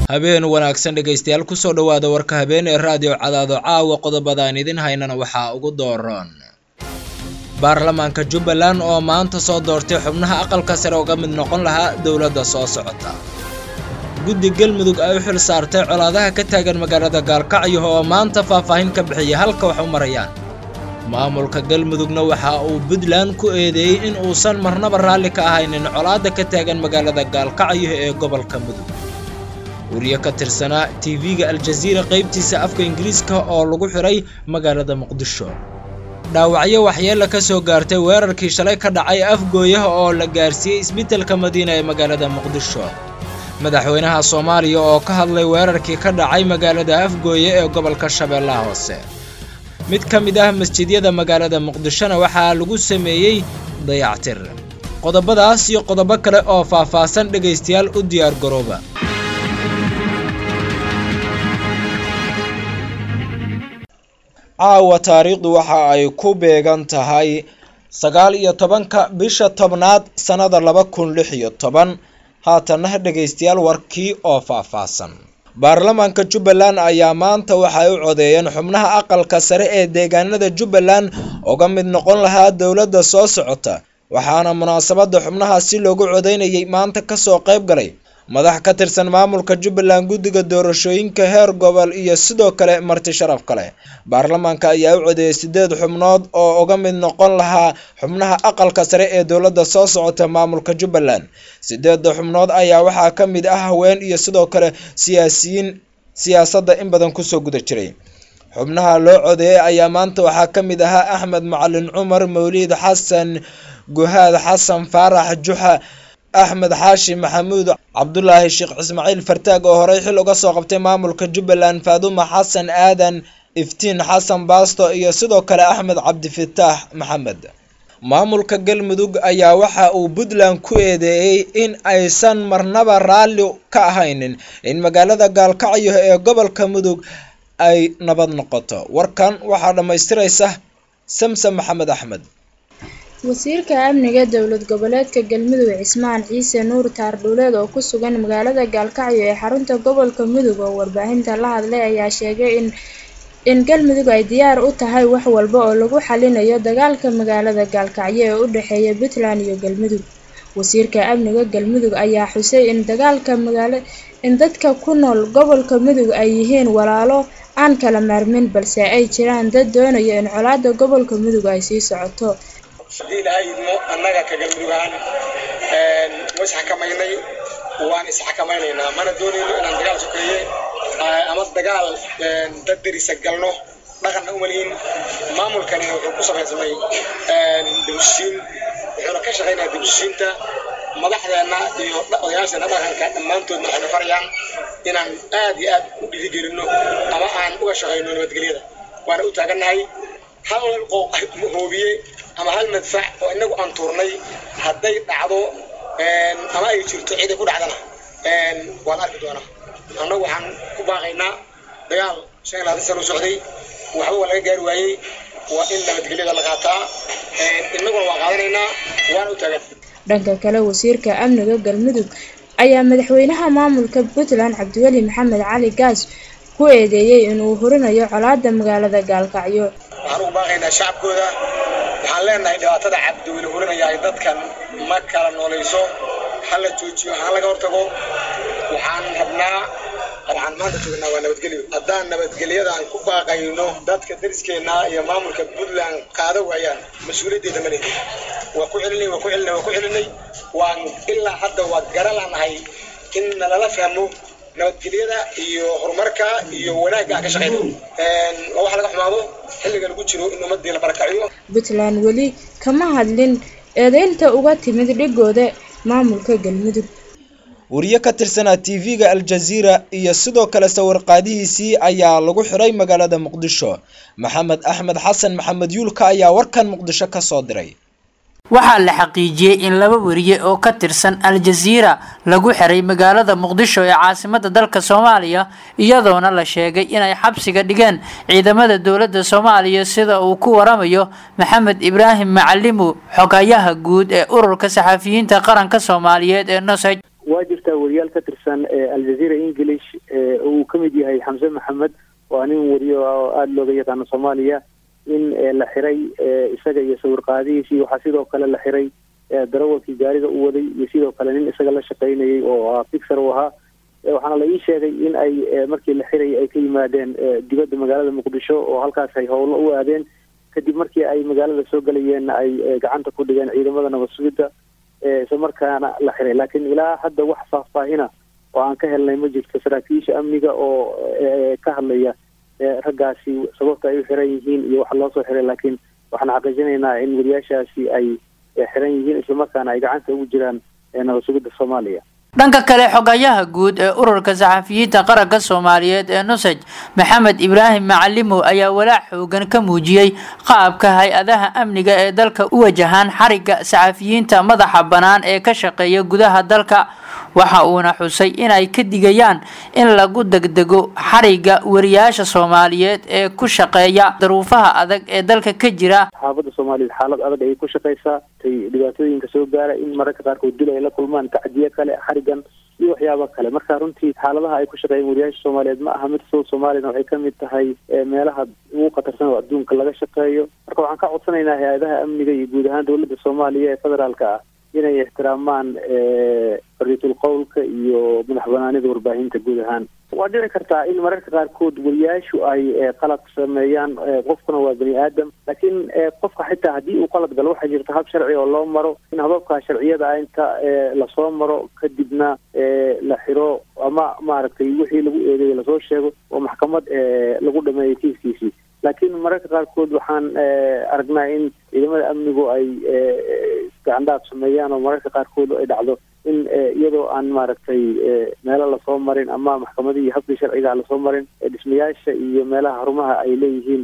habeen wanaagsan dhegaystayaal kusoo dhowaada warka habeen ee raadiyo cadaado caawa qodobadaan idin haynana waxaa ugu dooran baarlamaanka jubbaland oo maanta soo doortay xubnaha aqalka sare uga mid noqon lahaa dowladda soo socota guddi galmudug ay u xil saartay colaadaha ka taagan magaalada gaalkacyo oo maanta faahfaahin ka bixiyay halka wax u marayaan maamulka galmudugna waxa uu puntland ku eedeeyey in uusan marnaba raalli ka ahaynin colaadda ka taagan magaalada gaalkacyo ee gobolka mudug wariye ka tirsanaa tv-ga aljaziira qaybtiisa afka ingiriiska oo lagu xiray magaalada muqdisho dhaawacyo waxyeella ka soo gaartay weerarkii shalay ka dhacay afgooyaha oo la gaarsiiyey isbitaalka madiina ee magaalada muqdisho madaxweynaha soomaaliya oo ka hadlay weerarkii ka dhacay magaalada afgooye ee gobolka shabeellaha hoose mid ka mid ah masjidyada magaalada muqdishona waxaa lagu sameeyey dayactir qodobadaas iyo qodobo kale oo faahfaahsan dhegaystayaal u diyaar garooba caawa taariikhdu waxa ay ku beegan tahay sagaal iyo tobanka bisha tobnaad sannada laba kun lix iyo toban haatanna dhegaystayaal warkii oo faahfaahsan baarlamaanka jubbaland ayaa maanta waxay u codeeyeen xubnaha aqalka sare ee deegaanada jubbaland uga mid noqon lahaa dowladda soo socota waxaana munaasabadda xubnahaasi loogu codeynayay maanta kasoo qayb galay madax ka tirsan maamulka jubbaland guddiga doorashooyinka heer gobol iyo sidoo kale marti sharaf kale baarlamaanka ayaa u codeeyay sideed xubnood oo uga mid noqon lahaa xubnaha aqalka sare ee dowladda soo socota maamulka jubbaland sideedda xubnood ayaa waxaa ka mid ah haween iyo sidoo kale siyaasiyiin siyaasadda in badan kusoo guda jiray xubnaha loo codeeyay ayaa maanta waxaa ka mid ahaa axmed macalin cumar mawliid xasan guhaad xasan faarax juxa axmed xaashi maxamuud cabdulaahi sheekh ismaaciil fartaag oo horey xil uga soo qabtay maamulka jubbaland faaduma xasan aadan iftiin xasan baasto iyo sidoo kale axmed cabdifataax maxamed maamulka galmudug ayaa waxa uu puntland ku eedeeyey in aysan marnaba raalli ka ahaynin in magaalada gaalkacyo ee gobolka mudug ay nabad noqoto warkan waxaa dhammaystiraysa samsam maxamed axmed wasiirka amniga dowlad goboleedka galmudug cismaan ciise nuur taardhuuleed oo ku sugan magaalada gaalkacyo ee xarunta gobolka mudug oo warbaahinta la hadlay ayaa sheegay in in galmudug ay diyaar u tahay wax walba oo lagu xalinayo dagaalka magaalada gaalkacyo ee u dhexeeya puntland iyo galmudug wasiirka amniga galmudug ayaa xusay in dagaalka magaala in dadka ku nool gobolka mudug ay yihiin walaalo aan kala maarmin balse ay jiraan dad doonaya in colaada gobolka mudug ay sii socoto haddii ilaahay idmo annaga ka galmudug ahaan wa isxakamaynay waan isxakamaynaynaa mana doonayno inaan dagaal sokeeye ama dagaal dad derisa galno dhaqanna umalihin maamulkani wuxuu ku samaysamay dibushiin wuxuuna ka shaqaynaya dibushiinta madaxdeenna iyo odayaasheena dhaqanka dhammaantoodna waxayna farayaan inaan aad iyo aad u dhiirigelino ama aan uga shaqayno nabadgelyada waana u taagannahay hal hoobiye ama hal madfac oo inagu aan tuurnay hadday dhacdo ama ay jirto ciiday ku dhacdana waa la arki doonaa annagu waxaan ku baaqaynaa dagaal shan iyo labaatan sano u socday waxba waa laga gaari waayey waa in nabadgelyada la qaataa innaguna waa qaadanaynaa waana u taagan dhanka kale wasiirka amniga galmudug ayaa madaxweynaha maamulka puntland cabdiweli maxamed cali gaas ku eedeeyey inuu hurinayo colaada magaalada gaalkacyo waxaan ugu baaqaynaa shacabkooda waxaan leenahay dhibaatada cabdiweli hurinaya ay dadkan ma kala noolayso ha la joojiyo ha laga hortago waxaan rabnaa waxaan maanta joognaa waa nabadgelyo haddaan nabadgelyadaan ku baaqayno dadka dariskeenna iyo maamulka puntland qaado waayaan mas-uuliyaddeeda ma lehin waa ku celinay waa ku celinay waa ku celinay waan ilaa hadda waa garalanahay in nalala fahmo nabadgelyada iyo horumarka iyo wanaagga aan ka shaqayno waa wax laga xumaado xilliga lagu jiro in ummadii la barakaciyo puntland weli kama hadlin eedeynta uga timid dhigooda maamulka galmudug wariye ka tirsanaa tv-ga aljaziira iyo sidoo kale sawirqaadihiisii ayaa lagu xiray magaalada muqdisho maxamed axmed xasan maxamed yuulka ayaa warkan muqdisho ka soo diray waxaa la xaqiijiyey in laba wariye oo ka tirsan al-jasiira lagu xiray magaalada muqdisho ee caasimada dalka soomaaliya iyadoona la sheegay inay xabsiga dhigeen ciidamada dowladda soomaaliya sida uu ku waramayo maxamed ibraahim macalimu xogayaha guud ee ururka saxafiyiinta qaranka soomaaliyeed ee nosaj waa jirtaa jirtaa wariyaal ka tirsan aljazeera english uu ka mid yahay xamse maxamed waa nin wariyo oo aada looga yaqaano soomaaliya in la xiray isaga iyo sawir qaadihiisii waxaa sidoo kale la xiray darawalkii gaariga u waday iyo sidoo kale nin isaga la shaqaynayay oo fixer u ahaa waxaana la ii sheegay in ay markii la xirayay ay ka yimaadeen dibadda magaalada muqdisho oo halkaas ay howlo u aadeen kadib markii ay magaalada soo gelayeenna ay gacanta ku dhigeen ciidamada nabad sugidda isla markaana la xiray laakiin ilaa hadda wax faahfaahina oo aan ka helnay ma jirto saraakiisha amniga oo ka hadlaya raggaasi sababta ay u xiran yihiin iyo waxa loo soo xiray laakiin waxaan xaqiijinaynaa in wariyaashaasi ay xiran yihiin islamarkaana ay gacanta ugu jiraan nabad sugidda soomaaliya dhanka kale xogayaha guud ee ururka saxafiyiinta qaranka soomaaliyeed ee nusaj maxamed ibraahim macalimow ayaa walaac xoogan ka muujiyey qaabka hay-adaha amniga ee dalka u wajahaan xarigga saxafiyiinta madaxa bannaan ee ka shaqeeya gudaha dalka waxa uuna xusay inay ka digayaan in lagu degdego xarigga wariyaasha soomaaliyeed ee ku shaqeeya daruufaha adag ee dalka ka jira saxaafadda soomaaliyeed xaalad adag ayay ku shaqaysaa tay dhibaatooyinka soo gaara in mararka qaarkood dil ay la kulmaan tacdiye kale xarigan iyo waxyaaba kale marka runtii xaaladaha ay ku shaqeeyeen wariyaasha soomaaliyeed ma aha mid sow soomaaliyana waxay kamid tahay meelaha ugu khatarsan oo adduunka laga shaqeeyo marka waxaan ka codsanaynaa hay-adaha amniga iyo guud ahaan dowladda soomaaliya ee federaalka ah inay ixtiraamaan xorriyatul qowlka iyo madax banaanida warbaahinta guud ahaan waa dhici kartaa in mararka qaarkood wariyaashu ay qalad sameeyaan qofkuna waa bani aadam laakiin qofka xitaa haddii uu qalad galo waxaa jirta hab sharci oo loo maro in hababka sharciyada ah inta lasoo maro kadibna la xiro ama maaragtay wixii lagu eedeeyo lasoo sheego oo maxkamad lagu dhameeyo kiiskiisii laakiin mararka qaarkood waxaan aragnaa in ciidamada amnigu ay gacandhaaf sameeyaan oo mararka qaarkood ay dhacdo in iyadoo aan maaragtay meelo lasoo marin ama maxkamadii iyo habkii sharciga lasoo marin dhismayaasha iyo meelaha xarumaha ay leeyihiin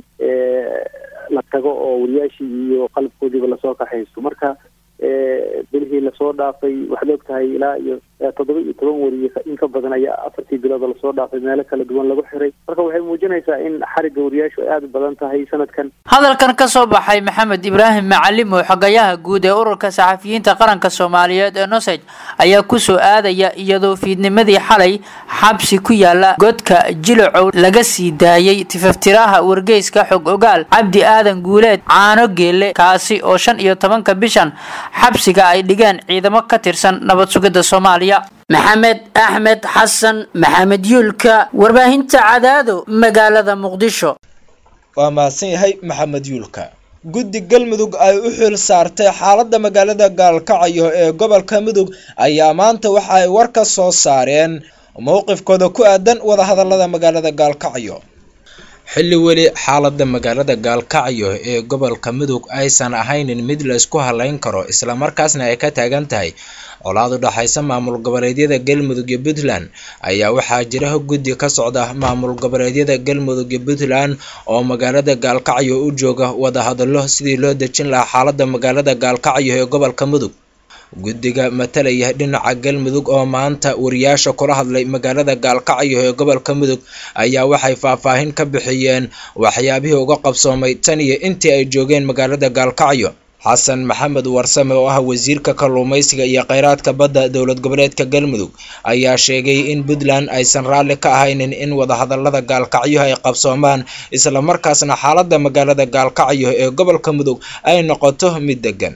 la tago oo wariyaashii iyo qalabkoodiiba lasoo kaxaysto marka bilihii lasoo dhaafay waxaad og tahay ilaa iyo toddoba iyo toban wariye in ka badan ayaa afartii bilood lasoo dhaafay meelo kala duwan lagu xiray marka waxay muujinaysaa in xarigga wariyaashu ay aada u badan tahay sanadkan hadalkan ka soo baxay maxamed ibraahim macalimow xogayaha guud ee ururka saxafiyiinta qaranka soomaaliyeed ee nosej ayaa kusoo aadaya iyadoo fiidnimadii xalay xabsi ku yaala godka jilacow laga sii daayey tifaftiraha wargeyska xog ogaal cabdi aadan guuleed caano geelle kaasi oo shan iyo tobanka bishan xabsiga ay dhigeen ciidamo ka tirsan nabad sugidda soomaaliya maxamed axmed xasan maxamed yuulka warbaahinta cadaado magaalada muqdisho waa mahadsan yahay maxamed yuulka guddi galmudug ay u xil saartay xaaladda magaalada gaalkacyo ee gobolka mudug ayaa maanta waxa ay war ka soo saareen mowqifkooda ku aadan wadahadalada magaalada gaalkacyo xilli weli xaaladda magaalada gaalkacyo ee gobolka mudug aysan ahaynin mid la isku halayn karo islamarkaasna ay ka taagan tahay colaad u dhaxaysa maamul goboleedyada galmudug iyo puntland ayaa waxaa jira guddi ka socda maamul goboleedyada galmudug iyo puntland oo magaalada gaalkacyo u jooga wadahadallo sidii loo dejin lahaa xaaladda magaalada gaalkacyo ee gobolka mudug guddiga matalaya dhinaca galmudug oo maanta wariyaasha kula hadlay magaalada gaalkacyo ee gobolka mudug ayaa waxay faahfaahin ka bixiyeen waxyaabihii uga qabsoomay tan iyo intii ay joogeen magaalada gaalkacyo xasan maxamed warsame oo ah wasiirka kalluumeysiga iyo kheyraadka badda dowlad goboleedka galmudug ayaa sheegay in puntland aysan raalli ka ahaynin in wadahadalada gaalkacyo ay qabsoomaan islamarkaasna xaaladda magaalada gaalkacyo ee gobolka mudug ay noqoto mid degan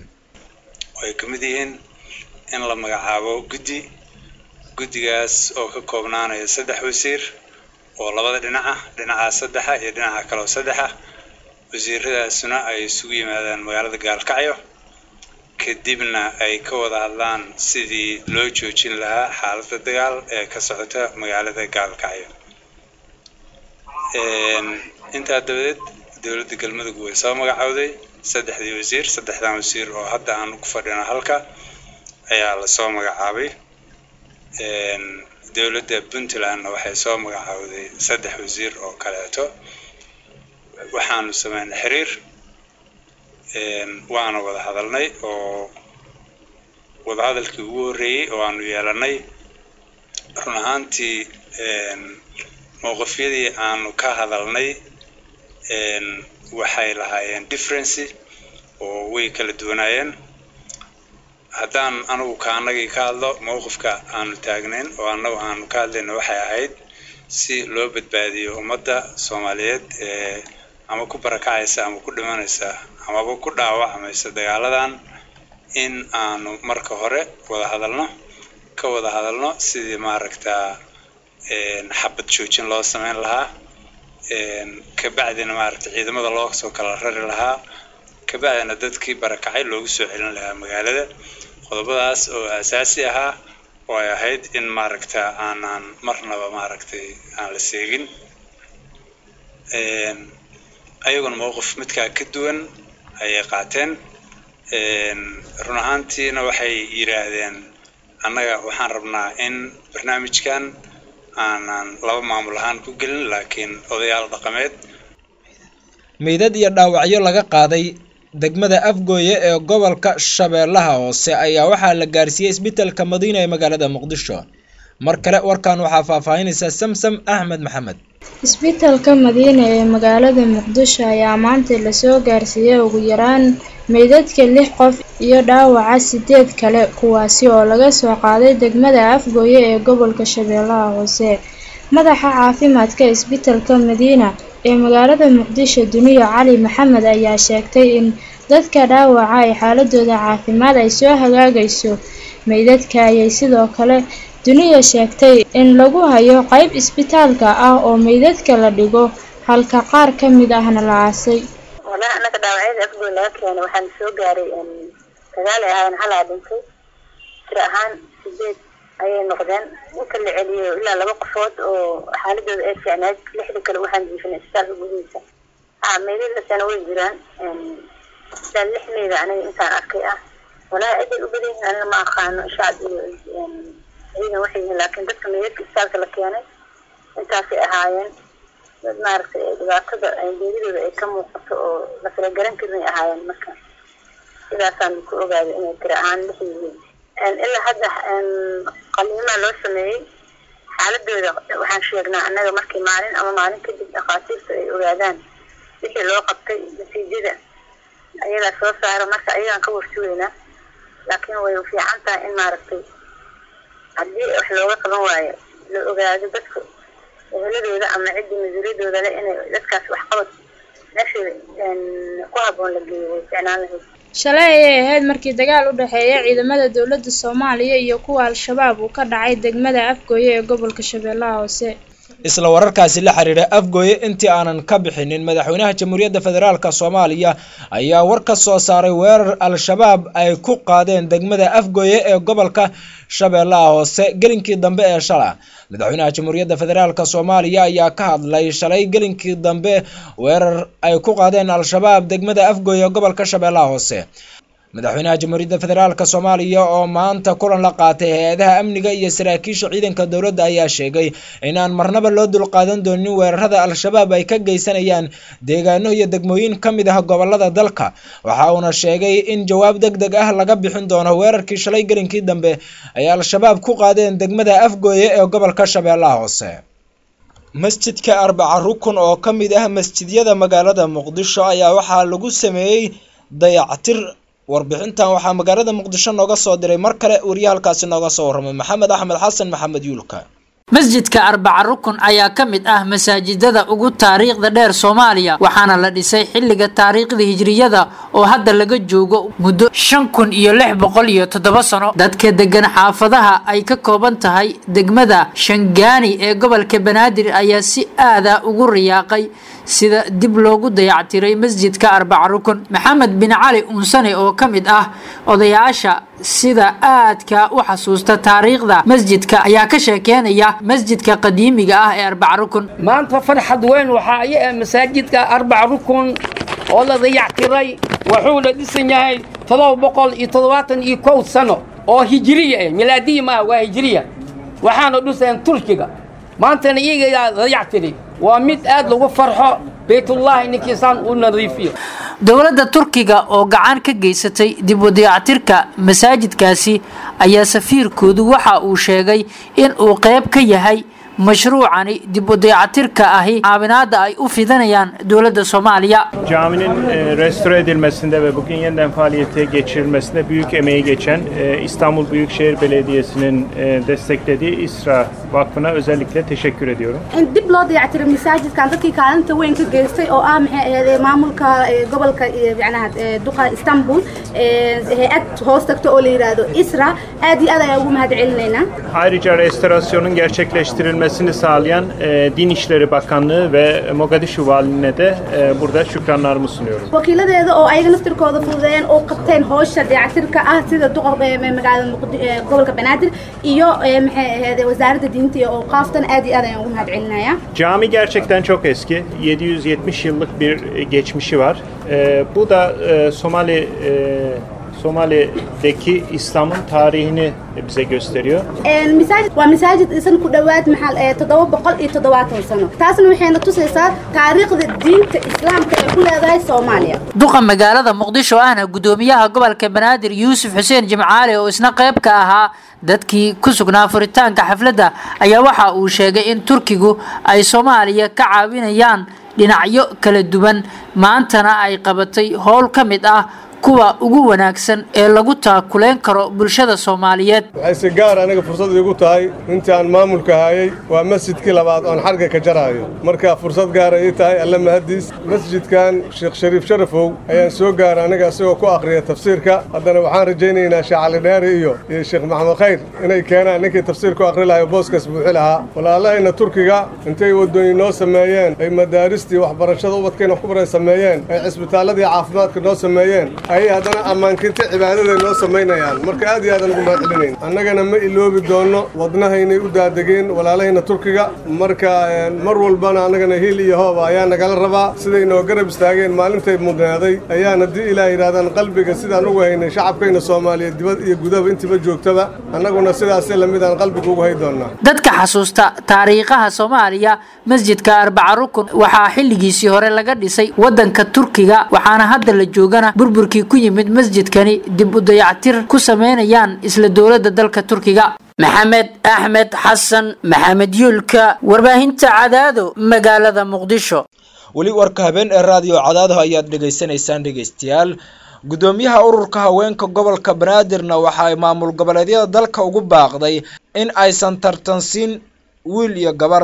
ay ka mid yihiin in la magacaabo guddi guddigaas oo ka koobnaanaya saddex wasiir oo labada dhinaca dhinaca saddexa iyo dhinaca kaleo saddexa wasiiradaasuna ay isugu yimaadaan magaalada gaalkacyo kadibna ay ka wada hadlaan sidii loo joojin lahaa xaaladda dagaal ee ka socota magaalada gaalkacyo intaa dabadeed dowladda galmudug way soo magacowday saddexdii wasiir saddexdan wasiir oo hadda aan ku fadhino halka ayaa lasoo magacaabay dowladda puntlandna waxay soo magacaawday saddex wasiir oo kaleeto waxaanu sameynay xiriir waana wada hadalnay oo wadahadalkii ugu horreeyey oo aanu yeelanay run ahaantii mowqifyadii aanu ka hadalnay waxay lahaayeen differency oo way kala duwanaayeen haddaan anigu ka annagii ka hadlo mowqifka aanu taagnayn oo annagu aanu ka hadlayna waxay ahayd si loo badbaadiyo ummadda soomaaliyeed ee ama ku barakacaysa ama ku dhimanaysa amaba ku dhaawacmaysa dagaaladan in aanu marka hore wada hadalno ka wada hadalno sidii maaragtaa xabad joojin loo sameyn lahaa kabacdina maaragta ciidamada loo soo kala rari lahaa kabacdina dadkii barakacay loogu soo celin lahaa magaalada qodobadaas oo asaasi ahaa oo ay ahayd in maaragta aanaan marnaba maaragtay aan la seegin ayaguna mowqif midkaa ka duwan ayay qaateen run ahaantiina waxay yidhaahdeen annaga waxaan rabnaa in barnaamijkan aanan laba maamul ahaan ku gelin laakiin odayaal dhaqameed meydad iyo dhaawacyo laga qaaday degmada afgooye ee gobolka shabeellaha hoose ayaa waxaa la gaarsiiyey isbitaalka madiina ee magaalada muqdisho mar kale warkan waxaa faahfaahinaysa samsam axmed maxamed isbitaalka madiina ee magaalada muqdisho ayaa maanta lasoo gaarsiiyey ugu yaraan meydadka lix qof iyo dhaawaca sideed kale kuwaasi oo laga soo qaaday degmada afgooye ee gobolka shabeellaha hoose madaxa caafimaadka isbitaalka madiina ee magaalada muqdisho duniya cali maxamed ayaa sheegtay in dadka dhaawaca ay xaaladooda caafimaad ay soo hagaagayso meydadka ayay sidoo kale duniya sheegtay in lagu hayo qayb isbitaalka ah oo meydadka la dhigo halka qaar ka mid ahna la aasay walahi annaga dhaawacyada afgoy laga keenay waxaan soo gaaray sagaal ay ahaayeen halaa dhintay tir ahaan sideed ayay noqdeen inta la celiyo ilaa laba qofood oo xaaladooda ay fiicnayd lixda kale waxaan jiifinay isbitaalka gudihiisa ha meydadasana way jiraan ilaa lix meyda aniga intaan arkay ah walahi ciday u badan yihiin aniga ma aqaano shacab iyo ciidan waxay yihiin laakiin dadka meydadka isbitaalka la keenay intaasay ahaayeen dad maaragtay dhibaatada geeridooda ay ka muuqato oo la falagaran karin ay ahaayeen marka sidaasaan ku ogaaday inay tiri ahaan lix yihiin ilaa hadda qaliimaa loo sameeyey xaaladooda waxaan sheegnaa annaga markii maalin ama maalin kadib dhakhaatiirta ay ogaadaan wixii loo qabtay natiijada ayagaa soo saara marka ayagaan ka warsugeynaa laakiin way fiican tahay in maaragtay haddii wax looga qaban waayo la ogaado dadka eheladooda ama ciddii mas-uuliyadooda leh inay dadkaas waxqabad meeshooda ku habboon la geeyo way ficnaan lahayd shalay ayay ahayd markii dagaal u dhexeeya ciidamada dowladda soomaaliya iyo kuwa al-shabaab uu ka dhacay degmada afgooye ee gobolka shabeellaha hoose isla wararkaasi la xiriira afgooye intii aanan ka bixinin madaxweynaha jamhuuriyadda federaalk soomaaliya ayaa war ka soo saaray weerar al-shabaab ay ku qaadeen degmada afgooye ee gobolka shabeellaha hoose gelinkii dambe ee shala madaxweynaha jamhuuriyadda federaalk soomaaliya ayaa ka hadlay shalay gelinkii dambe weerar ay ku qaadeen al-shabaab degmada afgooye ee gobolka shabeellaha hoose madaxweynaha jamhuuriyadda federaalk soomaaliya oo maanta kulan la qaatay hay-adaha amniga iyo saraakiisha ciidanka dowladda ayaa sheegay inaan marnaba loo dulqaadan doonin weerarada al-shabaab ay ka geysanayaan deegaano iyo degmooyin ka mid ah gobolada dalka waxa uuna sheegay in jawaab deg deg ah laga bixin doono weerarkii shalay gelinkii dambe ay al-shabaab ku qaadeen degmada afgooye ee gobolka shabeellaha hoose masjidka arbaca rukun oo ka mid ah masjidyada magaalada muqdisho ayaa waxaa lagu sameeyey dayactir warbixintan waxaa magaalada muqdisho nooga soo diray mar kale wariye halkaasi nooga soo warramay maxamed axmed xasan maxamed yuulka masjidka arbaca rukun ayaa ka mid ah masaajidada ugu taariikhda dheer soomaaliya waxaana la dhisay xilliga taariikhda hijriyada oo hadda laga joogo muddo shan kun iyo lix boqol iyo toddoba sano dadka degan xaafadaha ay ka kooban tahay degmada shangaani ee gobolka banaadir ayaa si aada ugu riyaaqay sida dib loogu dayactiray masjidka arbaca rukun maxamed bin cali unsane oo ka mid ah odayaasha sida aadka u xasuusta taariikhda masjidka ayaa ka sheekeynaya masjidka qadiimiga ah ee arbaca rukun maanta farxad weyn waxaa aya ah masaajidka arbaca rukun oo la dayactiray wuxuu la dhisan yahay todoba boqol iyo toddobaatan iyo kow sano oo hijiriya ah milaadiya maaha waa hijiriya waxaana dhiseen turkiga maantana iyagaa dayactiray waa mid aad lagu farxo baytullaahi ninkiisaan u nadiifiyo dowladda turkiga oo gacan ka geysatay dib u dayactirka masaajidkaasi ayaa safiirkoodu waxa uu sheegay in uu qayb ka yahay mashruucani dib u dayacatirka ahi caawinaada ay u fidanayaan dowladda soomaaliya Caminin e, restore edilmesinde ve bugün yeniden faaliyete geçirilmesinde büyük emeği geçen e, İstanbul Büyükşehir Belediyesi'nin e, desteklediği İSRA Vakfı'na özellikle teşekkür ediyorum. in dib loo dayactiro masaajidkan dadkii kaalinta weyn ka geystay oo ah maxay ahayd maamulka e, gobolka e, macnaha e, duqa istanbul e, hay-ad hoos tagto oo la yidhaahdo isra aad iyo aad ayaan ugu mahad celinaynaa Ayrıca restorasyonun gerçekleştirilmesini sağlayan e, Din İşleri Bakanlığı ve Mogadishu Valiliğine de e, burada şükranlarımı sunuyorum. wakiiladeeda oo ayaga naftirkooda fududeeyeen oo qabteen howsha dayactirka ah sida duqa e, magaalada Muqdi- e, gobolka banaadir iyo e, maxay ahayd wasaaradda diinta iyo awqaaftan aad iyo aad ayaan ugu mahad celinayaa Cami gerçekten çok eski. 770 yıllık bir e, geçmişi var. E, bu da e, Somali e, Somali'deki İslam'ın tarihini bize gösteriyor. Een, masaajid waa masaajid isan ku dhowaad maxal ee toddoba boqol iyo toddobaatan sano taasna waxayna tusaysaa taariikhda diinta islaamka ee ku leedahay soomaaliya duqa magaalada muqdisho ahna gudoomiyaha gobolka banaadir yuusuf xuseen jimcaale oo isna qayb ka ahaa dadkii ku sugnaa furitaanka xafladda ayaa waxa uu sheegay in turkigu ay soomaaliya ka caawinayaan dhinacyo kala duwan maantana ay qabatay howl ka mid ah kuwa ugu wanaagsan ee lagu taakuleen karo bulshada soomaaliyeed waxay si gaar aniga fursad iigu tahay intii aan maamulka hayay waa masjidkii labaad oon xarga ka jaraayo marka fursad gaara ii tahay alle mahadiis masjidkan sheekh shariif sharafow ayaan soo gaaray aniga isagoo ku akhriya tafsiirka haddana waxaan rajaynaynaa sheekh cali dheeri iyo iyo sheekh maxamed khayr inay keenaan ninkii tafsiir ku akhri lahayo booskaas buuxi lahaa walaalahayna turkiga intay waddooyin noo sameeyeen ay madaaristii waxbarashada ubadkayna wax ku baray sameeyeen ay cisbitaalladii caafimaadka noo sameeyeen ayay haddana ammaankinta cibaadaday noo samaynayaan marka aad iyo aadaan ugu mahad celinayn annagana ma iloobi doonno wadnahaynay u daadegeen walaalahayna turkiga marka een, mar walbana annagana hiil iyo hooba ayaa nagala rabaa siday noo garab istaageen maalintay mudnaaday ayaan haddii ilaah yidhahdaan qalbiga sidaan ugu haynay shacabkayna soomaaliyeed dibad iyo gudaba intiba joogtaba annaguna sidaasee lamidaan qalbiga ugu hay doonnaa dadka xasuusta taariikhaha soomaaliya masjidka arbaca rukun waxaa xilligiisii hore laga dhisay wadanka turkiga waxaana hadda la joogana burburkii ku yimid masjidkani dib u dayactir ku sameynayaan isla dowladda dalka turkiga maxamed axmed xasan maxamed yuulka warbaahinta cadaado magaalada muqdisho weli warka habeen ee raadiyo cadaadaha ayaad dhegaysanaysaan dhegaystayaal gudoomiyaha ururka haweenka gobolka banaadirna waxa ay maamul goboleedyada dalka ugu baaqday in aysan tartansiin wiil iyo gabar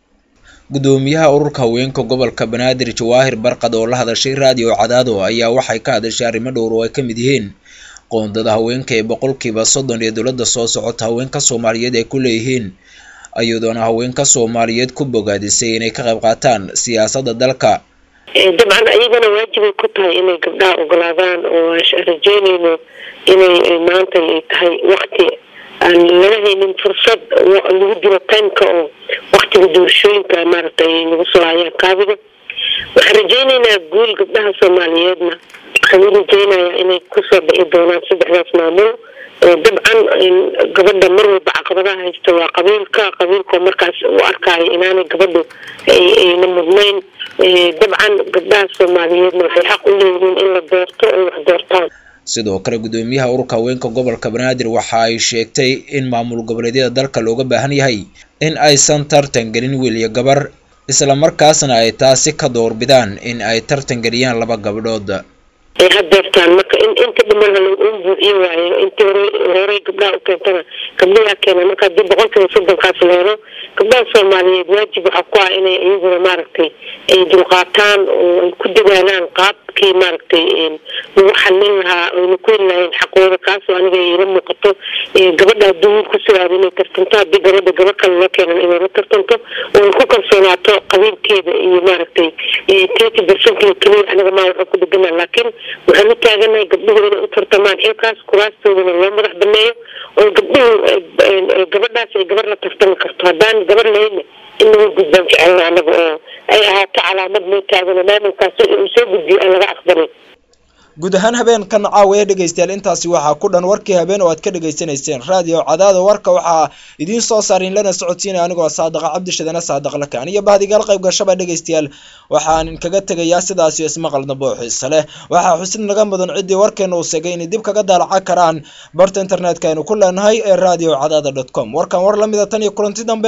gudoomiyaha ururka haweenka gobolka banaadir jawaahir barqad oo la hadashay raadiyo cadaado ayaa waxay ka hadashay arrimo dhowr oo ay ka mid yihiin qoondada haweenka ee boqolkiiba soddon ee dowladda soo socota haweenka soomaaliyeed ay ku leeyihiin iyadoona haweenka soomaaliyeed ku bogaadisay inay ka qayb qaataan siyaasadda dalka dabcan ayagana waajibay ku tahay inay gabdhaha ogolaadaan oo aan rajeynayno inay maanta ay tahay wakti aan laga haynin fursad lagu dilo timeka oo waktiga doorashooyinka maaragtay ay nagu soo hayaan kaabiga waxaan rajeynaynaa guul gabdhaha soomaaliyeedna waxaan u rajeynayaa inay kusoo bixi doonaan saddexdaas maamul dabcan gabadha mar walba caqabadaha haysta waa qabiilka qabiilkoo markaas u arkaayo inaanay gabadhu ayna mudnayn dabcan gabdhaha soomaaliyeedna waxay xaq u leeyihiin in la doorto ay wax doortaan sidoo kale gudoomiyaha ururka haweenka gobolka banaadir waxa ay sheegtay in maamul goboleedyada dalka looga baahan yahay in aysan tartan gelin wiil iyo gabar islamarkaasna ay taasi ka doorbidaan in ay tartan geliyaan laba gabdhood ay hadeertaan marka in inta dhiman un buuxiyo waayo intii hore horey gabdhaha u keentana gabdhaha keena marka haddii boqolkiiba soddonkaas la helo gabdhaha soomaaliyeed waajib waxaa ku ah inay iyaguna maaragtay ay dulqaataan oo ay ku dadaalaan qaabkii maaragtay lagu xalin lahaa ayna ku heli lahayn xaqooda kaasoo aniga ila muuqato gabadha haddii wiil ku soo aado inay tartanto haddii gabadha gabadh kale loo keenan inay la tartanto oo ay ku kalsoonaato qabiilkeeda iyo maaragtay thirty percentga keliya aniga maa waxaa ku dheganaa laakiin waxaan u taaganahay gabdhuhu inay u tartamaan xilkaas kuraastoodana loo madax baneeyo oo gabdhuhu gabadhaas ay gabar la tartami karto haddaan gabar lahayna in laga gudbaan jecelna anaga oo ay ahaato calaamad noo taagano maamulkaas uu soo gudbiyo aan laga aqbalin guud ahaan habeenkan caawiya dhegaystayaal intaasi waxaa ku dhan warkii habeen oo aad ka dhegaysanayseen raadiyo cadaada warka waxaa idiin soo saarin lana socodsiinaya anigoo saadaqa cabdishadana saadaq lakaan iyo bahdigaal qayb gashaba dhegaystayaal waxaan kaga tegayaa sidaasi ismaqal dambe oo xiise leh waxaa xusid naga mudan ciddii warkeena uu segay inay dib kaga daalaca karaan barta internetka aynu ku leenahay ee radio cadaada dot com warkan war lamida tan iyo kulanti dambe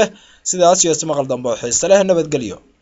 sidaas iyo ismaqal dambe oo xiise leh nabadgelyo